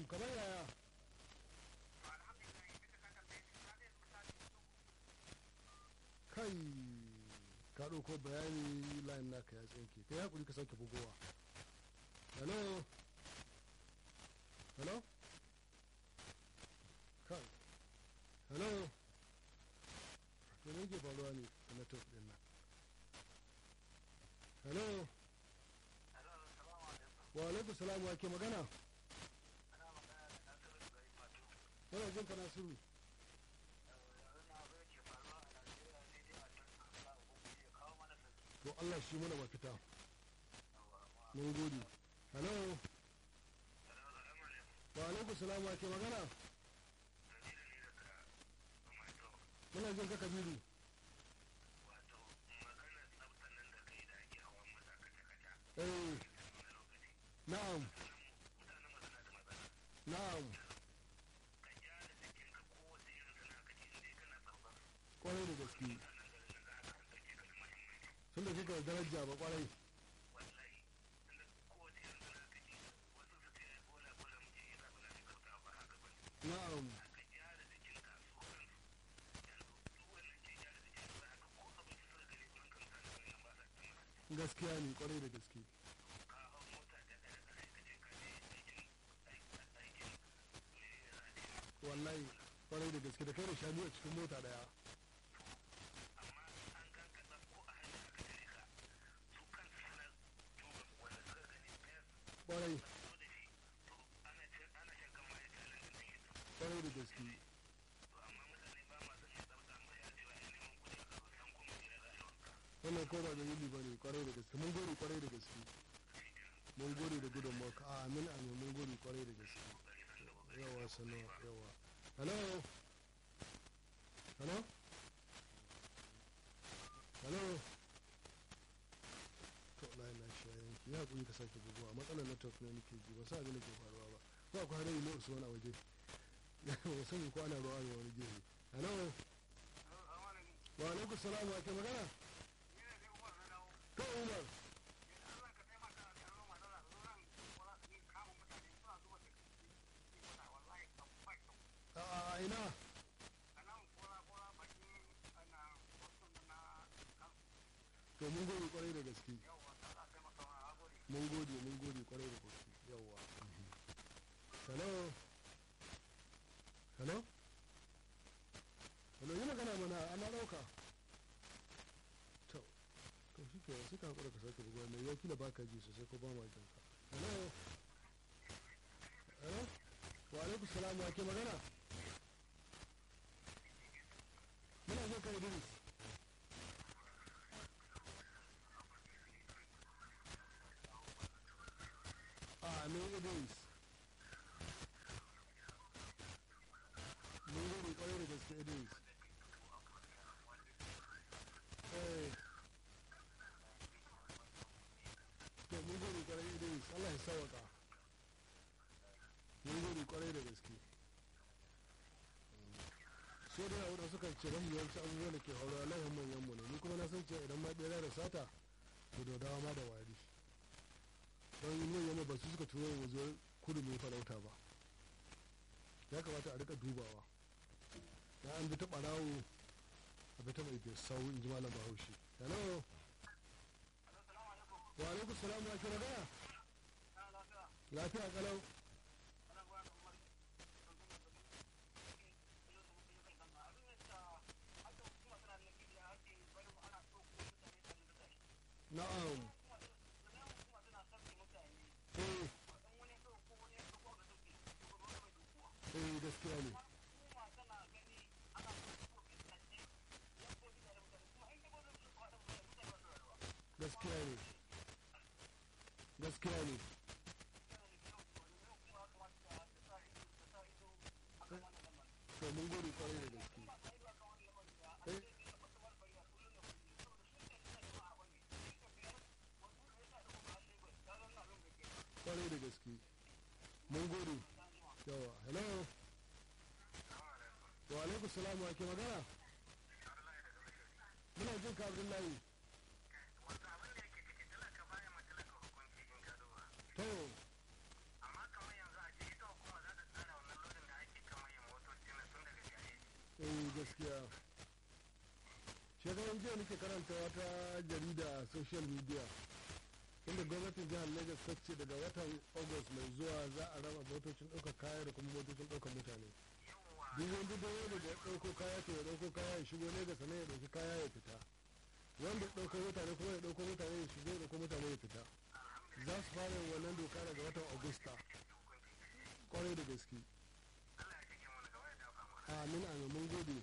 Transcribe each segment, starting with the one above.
kamar yaya kai ka ɗauko bayani layin naka ya tsinke kai haƙuri ka sake bugowa hello hello kai hello to ne ke faruwa ne a network ɗin nan hello wa alaikum salam wa ke magana yana jin ka nasiru to Allah shi mana mafita mun gode hello wa alaikum salam wa ke magana muna jin ka kabiru eh na'am na'am kwarai da gaske sun da kika daraja ba kwarai na'am gaskiya ne kwarai da gaske wallahi kwarai da gaske da kai da shanu a cikin mota daya kwarai kwarai da gaske wannan ko ba da yili ba ne kwarai da gaske mun gode kwarai da gaske mun gode da gudun maka a amin amin mun gode kwarai da gaske yawa sanu yawa hello hello hello to na na shayin ki ya kuri ka sake buguwa matsalar network ne nake ji ba sa abin da ke faruwa ba ko akwai hadari ne usman a waje ba sani ko ana ruwa ne wani gefe hello wa alaikum salam wa ke magana to umar a ina to mun gode kwarai da gaske mun gode mun gode kwarai da gaske yawa hello hello hello yi magana mana ana dauka to to shi ke sai ka hakura ka sake bugu mai yau kila baka ji sosai ko ba ma jin ka hello hello wa alaikum salam wa ke magana muna jin ka idris amin idris mun gode kwarai da gaske idris eh to mun gode kwarai idris allah ya sawaka mun gode kwarai da gaske so da yawa suka ce mafi yawanci abubuwan da ke hauwa layin manyan mu ne ni kuma na san cewa idan ma ɗaya da sata to da dawa ma da wari don yin manyan ba su suka turo mu zo kudu mai farauta ba ya kamata a rika dubawa ya an bi ta ɓarawo a bi ta mai bai sau in ji malam bahaushe hello wa alaikum salam wa ke magana lafiya kalau na'am eh eh gaskiya ne gaskiya ne gaskiya ne to mun gode kwarai da gaske eh kwarai da gaske mun gode yawa hello wa alaikum salam wa ke magana muna jin ka abdullahi to amma kamar yanzu a ce ita hukuma za ta shekaran jiya nake karanta wata jarida a social media inda gwamnatin jihar lagos ta ce daga watan august mai zuwa za a raba motocin ɗaukar kaya da kuma motocin ɗaukar mutane duk wanda da wanda da ya ɗauko kaya to ya ɗauko kaya ya shigo lagos sannan ya ɗauki kaya ya fita wanda ya ɗauko mutane kuma ya ɗauko mutane ya shigo ya ɗauko mutane ya fita za su fara yin wannan doka daga watan agusta kwarai da gaske amin amin mun gode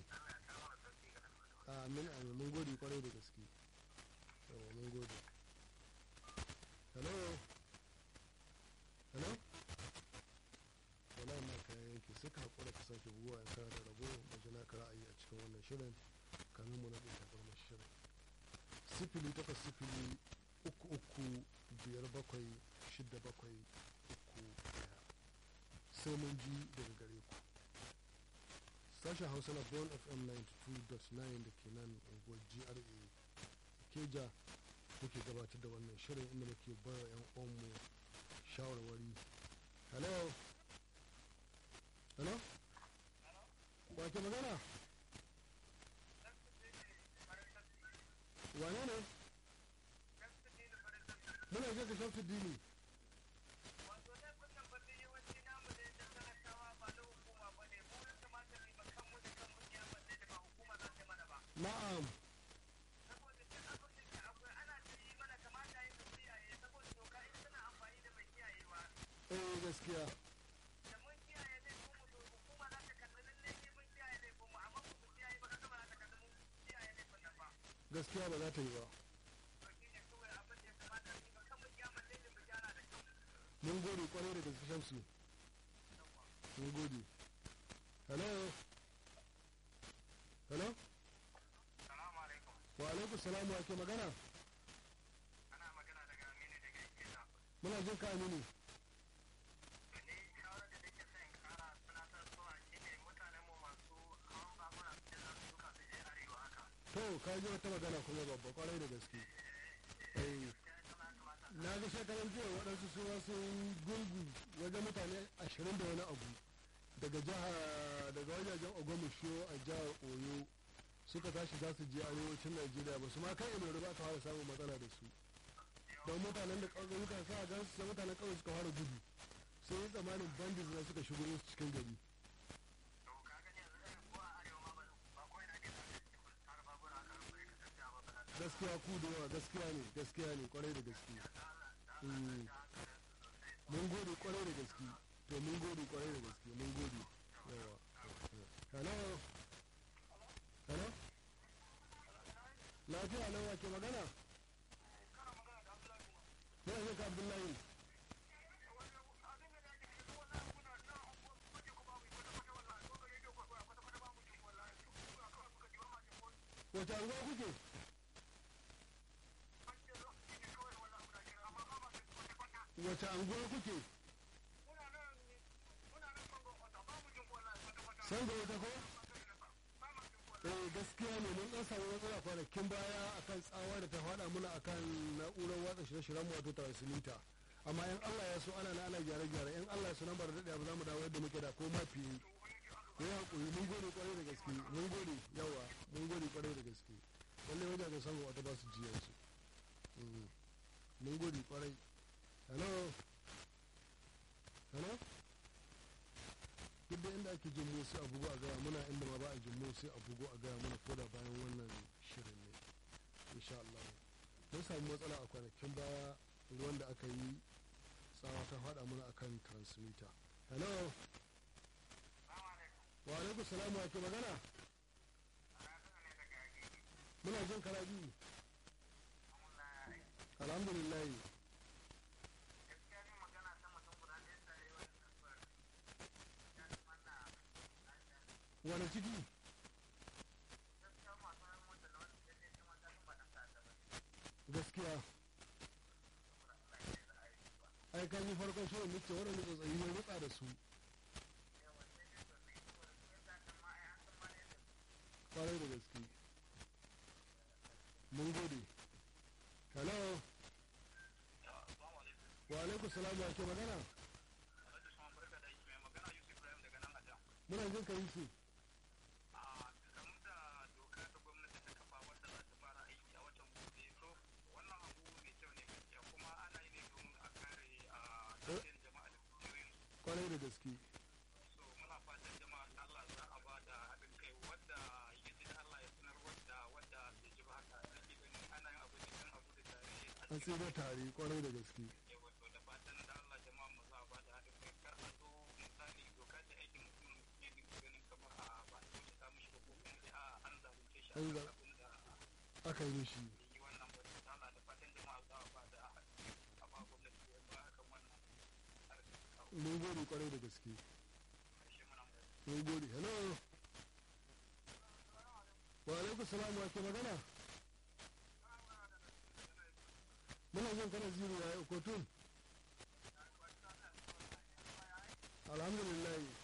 amin amin mun gode kwarai da gaske yawa mun gode hello hello wala na kayan yanki sai ka haƙura ka sake buguwa ya kara da rago majina ka ra'ayi a cikin wannan shirin kamin mu na ɗin tabarmar shirin sifili takwas sifili uku uku biyar bakwai shida bakwai uku daya sai mun ji daga gare ku sashen hausa na born fm 92.9 da ke nan unguwar gra keja muke gabatar da wannan shirin inda muke bayar yan uwanmu shawarwari hello hello wake magana wane ne muna je ka shafi dini na'am eh gaskiya gaskiya ba za ta yi ba mun gode kwarai da gaske shamsu mun gode hello hello wa alaikum salamu wa ke magana ana magana daga aminu daga gida muna jin ka aminu ni shawarar da nake son kara tunatar zuwa shine mutanen mu masu hawan babura da za su duka su je arewa haka to ka ji wata magana kuma babba kwarai da gaske eh ya tana kamata na ga shekaran jiya waɗansu su sun gungu wajen mutane ashirin da wani abu daga jiha daga wajajen ogwamusho a jihar oyo suka tashi za su je arewacin najeriya ba su ma kai ilori ba aka fara samun matsala da su don mutanen da ƙauyuka sa gan su mutanen ƙauye suka fara gudu sai yi tsammanin bandits na suka shigo musu cikin gari to ka gani yanzu irin ko a arewa ma ba ba ko ina ke da har babura haka ba ne ka tafiya ba ba ta gaskiya ku da yawa gaskiya ne gaskiya ne kwarai da gaske Mm. mun gode kwarai da gaske to mun gode kwarai da gaske mun gode yawa hello hello lafiya nan wake magana ne ne ka abdullahi wace anguwa kuke wace anguwa kuke san da wata ko eh gaskiya ne mun dan samu matsala kwanakin baya akan tsawa da ta faɗa muna akan na'urar watsa shirye-shiryen wato transmitter amma in Allah ya so ana na ana gyare-gyare in Allah ya so nan ba da daɗe ba za mu dawo yadda muke da ko ma fiye ko ya hakuri mun gode kwarai da gaske mun gode yawa mun gode kwarai da gaske lallai wajen da samu wata ba su jiyan su mun gode kwarai hello hello duk da inda ake jin mu sai a bugu a gaya muna inda ma ba a jin mu sai a bugu a gaya mana koda bayan wannan shirin ne insha Allah mun samu matsala a kwanakin baya ruwan da aka yi tsawa ta faɗa mana akan transmitter hello wa alaikum salamu ake magana muna jin karabi alhamdulillah wani ciki gaskiya ai kan yi farkon shirin nake waɗanda tsotsayi ya rutsa da su kwarai da gaske mun gode hello wa alaikum salam wa ke magana muna jin ka yi su gaske so muna fatan jama'a da Allah za a ba da haɗin kai wadda ya ji da Allah ya sanar wadda wadda bai ji ba haka nake gani ana yin abu ne kan abu da tare an sai da tare kwarai da gaske ya wato da fatan da Allah jama'a mu za a ba da haɗin kai kar a zo misali doka da aikin mutum ne ne ganin kamar a ba a wuce ta mishi ba ko kuma dai a an zalunce shi a An kan za- abin da aka yi mishi yi wannan ba da Allah da fatan jama'a za a ba da haɗin kai a ba gwamnati ya ba kan wannan harkar kawo mun gode kwarai da gaske shi muna mai mun gode hello wa alaikum salam wa ke magana muna jin kana zuru ya kotun alhamdulillah